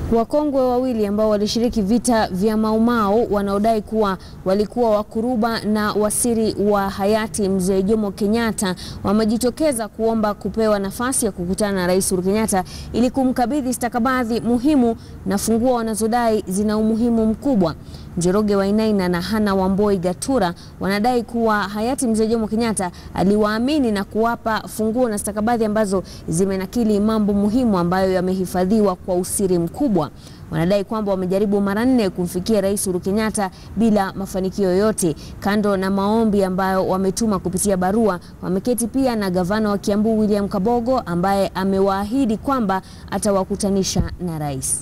Wakongwe wawili ambao walishiriki vita vya Maumau wanaodai kuwa walikuwa wakuruba na wasiri wa hayati Mzee Jomo Kenyatta wamejitokeza kuomba kupewa nafasi ya kukutana na Rais Uhuru Kenyatta ili kumkabidhi stakabadhi muhimu na funguo wanazodai zina umuhimu mkubwa. Njoroge Wainaina na Hana Wamboi Gatura wanadai kuwa hayati Mzee Jomo Kenyatta aliwaamini na kuwapa funguo na stakabadhi ambazo zimenakili mambo muhimu ambayo yamehifadhiwa kwa usiri mkubwa. Wanadai kwamba wamejaribu mara nne kumfikia Rais Uhuru Kenyatta bila mafanikio yoyote. Kando na maombi ambayo wametuma kupitia barua, wameketi pia na gavana wa Kiambu William Kabogo ambaye amewaahidi kwamba atawakutanisha na rais.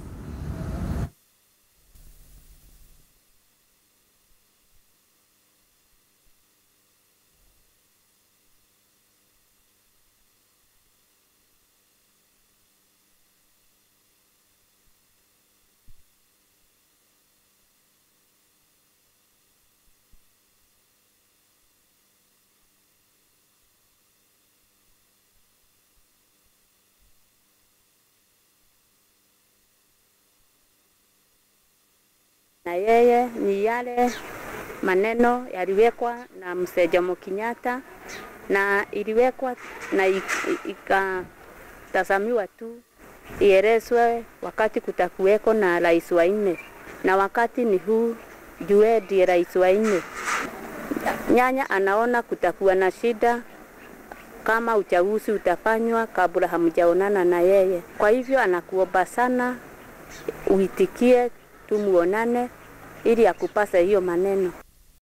na yeye ni yale maneno yaliwekwa na Mzee Jomo Kenyatta na iliwekwa na ikatazamiwa tu ielezwe wakati kutakuweko na rais wa nne, na wakati ni huu, jue ndiye rais wa nne. Nyanya anaona kutakuwa na shida kama uchaguzi utafanywa kabla hamjaonana na yeye. Kwa hivyo anakuomba sana uitikie tumuonane ili akupase hiyo maneno.